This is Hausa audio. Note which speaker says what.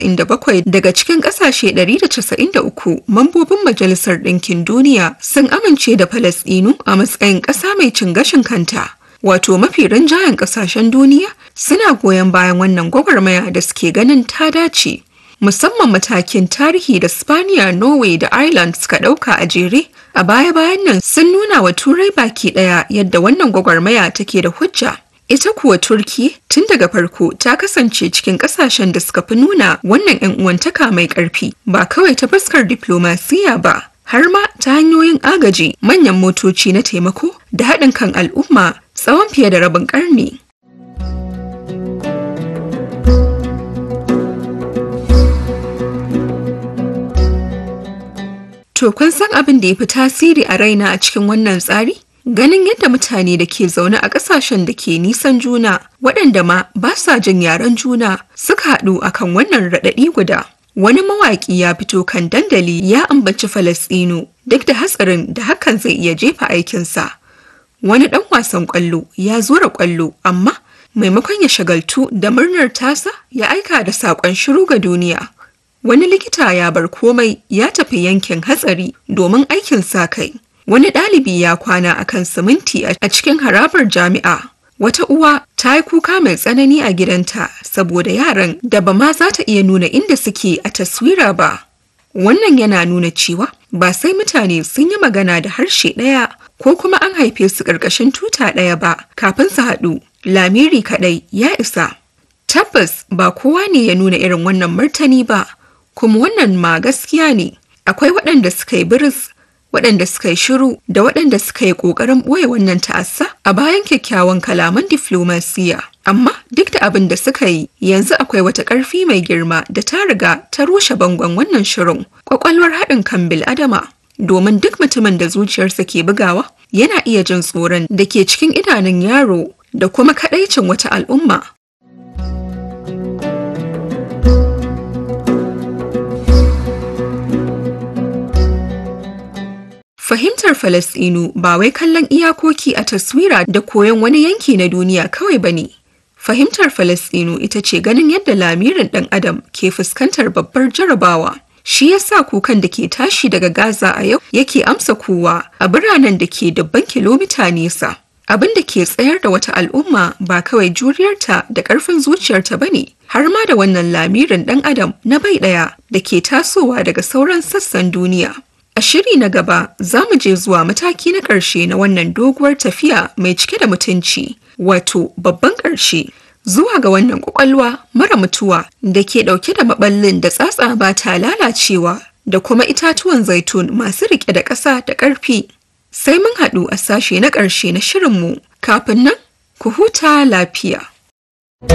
Speaker 1: inda bakwai daga cikin ƙasashe 193 mambobin Majalisar Ɗinkin Duniya sun amince da Falasɗinu a matsayin ƙasa mai cin gashin kanta. Wato mafi rinjayen ƙasashen duniya suna goyon bayan wannan gwagwarmaya da suke ganin ta dace. Musamman matakin tarihi da Spaniya, Norway da Ireland suka ɗauka a jere a baya-bayan nan sun nuna wa Turai baki ɗaya yadda wannan gwagwarmaya take da hujja. Ita kuwa Turki tun daga farko ta kasance cikin kasashen da suka fi nuna wannan 'yan uwantaka mai ƙarfi ba kawai ta fuskar diplomasiya ba har ma ta hanyoyin agaji manyan motoci na taimako da haɗin kan al'umma tsawon fiye da rabin ƙarni. To kun san abin da ya fi tasiri a raina a cikin wannan tsari? Ganin yadda mutane da ke zaune a ƙasashen da ke nisan juna waɗanda ma ba sa jin yaren juna suka haɗu akan wannan raɗaɗi guda. Wani mawaƙi ya fito kan dandali ya ambaci Falasɗinu duk da hatsarin da hakan zai iya jefa aikinsa. Wani ɗan wasan ƙwallo ya zura ƙwallo amma maimakon ya shagaltu da murnar tasa ya aika da saƙon shiru ga duniya. Wani likita ya bar komai ya tafi yankin hatsari domin aikin sa kai. Wani ɗalibi ya kwana a kan siminti a cikin harabar jami'a. Wata uwa ta yi kuka mai tsanani a gidanta saboda yaran da ba ma za ta iya nuna inda suke a taswira ba. Wannan yana nuna cewa ba sai mutane sun yi magana da harshe ɗaya ko kuma an haife su ƙarƙashin tuta ɗaya ba kafin su haɗu. Lamiri kaɗai ya isa. Tabbas ba kowa ne ya nuna irin wannan martani ba, kuma wannan ma gaskiya ne. Akwai waɗanda suka yi biris waɗanda suka yi shiru da waɗanda suka yi ƙoƙarin ɓoye wannan ta'assa a bayan kyakkyawan kalaman diflomasiya. Amma duk da abin da suka yi yanzu akwai wata ƙarfi mai girma da ta riga ta rushe bangon wannan shirin ƙwaƙwalwar haɗin kan bil'adama. Domin duk mutumin da zuciyarsa ke bugawa yana iya jin tsoron da ke cikin idanun yaro da kuma kaɗaicin wata al'umma. Fahimtar Falasɗinu ba wai kallon iyakoki a taswira da koyon wani yanki na duniya kawai ba ne. Fahimtar Falasɗinu ita ce ganin yadda lamirin ɗan adam ke fuskantar babbar jarabawa. Shi ya sa kukan da ke tashi daga Gaza a yau yake amsa kowa a biranen da ke dubban kilomita nesa. Abin da ke tsayar da wata al'umma ba kawai juriyarta da ƙarfin zuciyarta ba ne, har ma da wannan lamirin ɗan adam na bai ɗaya da ke tasowa daga sauran sassan duniya. A shiri na gaba za mu je zuwa mataki na ƙarshe na wannan doguwar tafiya mai cike da mutunci, wato babban ƙarshe. Zuwa ga wannan ƙwaƙwalwa mara mutuwa da ke ɗauke da maɓallin da tsatsa ba ta lalacewa da kuma itatuwan zaitun masu riƙe da ƙasa da ƙarfi. Sai mun haɗu a sashe na ƙarshe na shirinmu kafin nan ku huta lafiya.